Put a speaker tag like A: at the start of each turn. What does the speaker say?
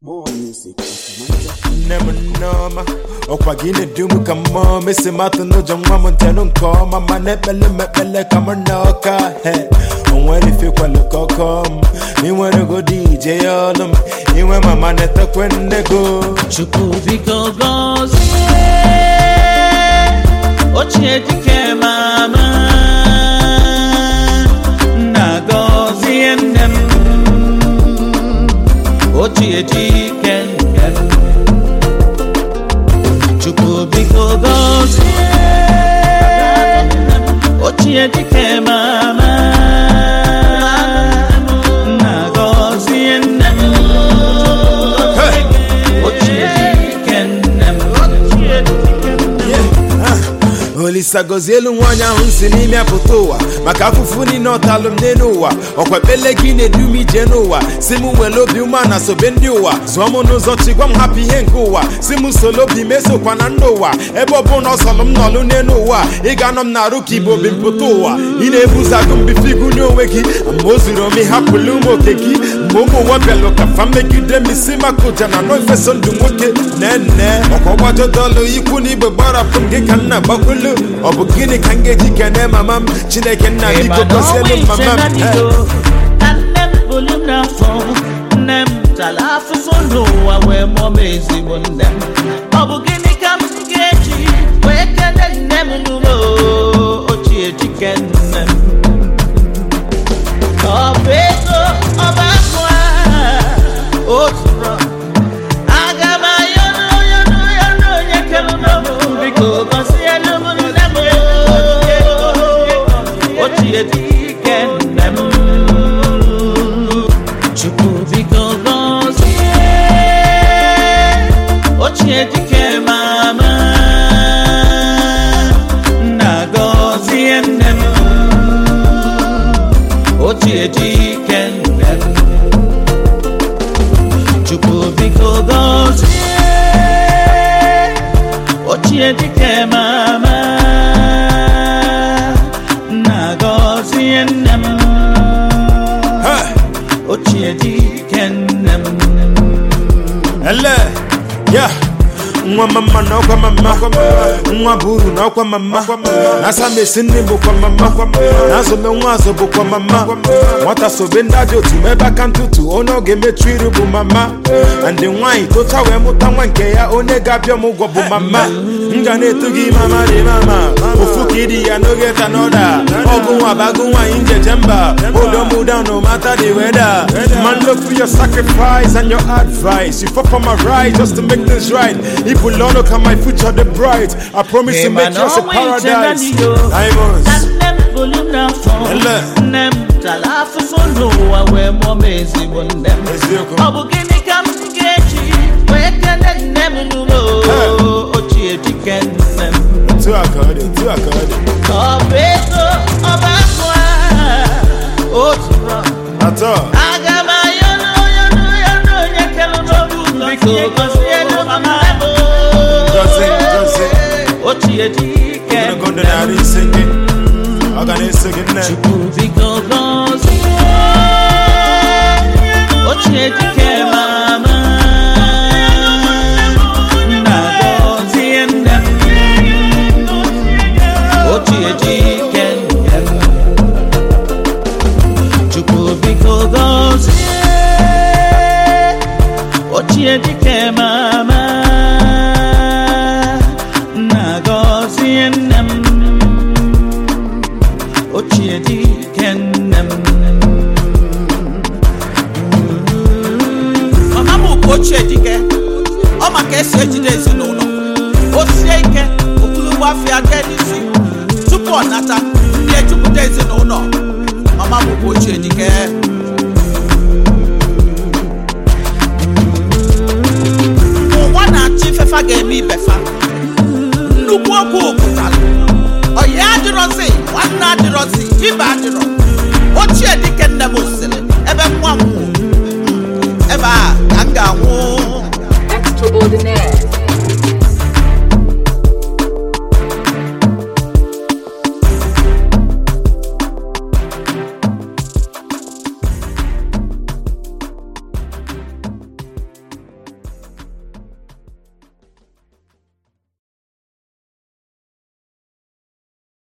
A: More music at Niger.
B: nne m nneọma ọkwa gị na-edu m ka mmụọ mesi matụ n'ụjọ nwa m ntenụ nke ọma ma na-ekpele m ekpele ka m na ọka he onwere ifekwalụ ka ọkọ m inwere ego dị ije ya ọlụ m inwe mama na-etekwe nne go
C: chukwu biko gọzie ochie dike mama nna gọzie nne m ochie dike nne m chukwu biko gọzie ochie dike mama nna gọzie nne m ochie dike nne m
B: olisa gozie elu nwaanyị ahụ si n'ime apụta ụwa maka afụfụ niile ọtalụ m n'elu ụwa ọkwa ekpele gị na-edu m ije n'ụwa si m nwere obi ume na sobe ndị ụwa zụọ m n'ụzọ chi gwa m hapụ ihe nke ụwa si m solo obi mesokwa na ndị ụwa ebe ọ bụ na ọ sọlụ m nọlụ n'elu ụwa ị ga-anọ m na-arụ ka igbo bi mpụta ụwa ị na-ebuzagụ mbifigu n'onwe gị ma o zuru ome hapụlụ ụmụ oke gị mgbe ụmụ nwa bịalụ ka fa megide m isi maka ụja na nọ efeso ndụ nwoke nene ọkwa gbajodolụ ikwu na igbe gbarapụ m gị ka nna gbakwulu ọ bụ gịnị ka m ga-eji kene mama m chineke nna biko gọzielu m mama m Eh.
C: na nne m bụrụ m n'afọ nne m tara afụfụ n'ụwa wee mụọ m ezigbo nne m ọ bụ gịnị ka m ga-eji wee kele nne m n'ụlọ ochie dike nne m ọ bụ ego ọba akụ a otu rọ aga m ayọ n'onye n'onye n'onye kere m biko gọzielu m nne m ochie dike nne m chukwu biko gọzie ochie dike mama nna gọzie nne m ochie dike nne m chukwu biko gọzie ochie dike mama nna gọzie nne m
B: Eh.
C: ochie dike nne m
B: ele ya nwa mama na ọkwa mama nwa bụ uru na ọkwa mama na asamesi nne bụkwa mama na azụme nwa azụ bụkwa mama nwata sobe ndị ajọ otu ma ebe aka ntụtụ onye ọ ga-emechu iru bụ mama na ndị nwaanyị tocha wee mụta nwa nke ya onye ga-abịa m ụgwọ bụ mama m ga na-eto gị mama dị mama ofu ka ịdị ya n'oge ta n'ọda ọgụ nwa bagụ nwaanyị njeje mba hold me down no matter the weather man look for your sacrifice and your advice you fought for my right just to make things right if we learn look at my future the bright I promise to make yours a paradise diamonds
C: na nne m bụrụ m n'afọ
B: Ele.
C: nne m tara afụfụ n'ụwa wee mụọ m ezigbo nne m
B: Eziokwu.
C: ọ bụ gịnị ka m ga-eji wee kele nne m n'ụlọ ochie dike nne m
B: otu a ka ọ dị otu a ka ọ dị
C: ọ bụ ego ọba akụ a otu rọ
B: atọ
C: aga m ayọ n'onye n'onye n'onye kere n'obu biko gọzielu mama m
B: Gọzie, gọzie.
C: ochie dike
B: ogologo ndụ narị ise gị ọ ga na-eso gị nne
C: Chukwu biko gọzie ochie dike mama nna gọzie nne m ochie dike nne m Chukwu biko gọzie ochie dike mama nna gọzie nne m ochie dike nne m
D: mama m bụ ochie dike ọ maka esi ejide ezinụlọ o sie ike okpulugbo afịa jee n'isi tupu ọ nata ndị ejupụta ezinụlọ mama m bụ ochie dike ụwa na-achọ ifefa ga-eme ibefa nnukwu okwu pụtara ọyị adịrọzi nwanne adịrọzi ibe adịrọ ochie dike nne m sịrị ebe nwa m nwụrụ ebe a ka m ga-anwụ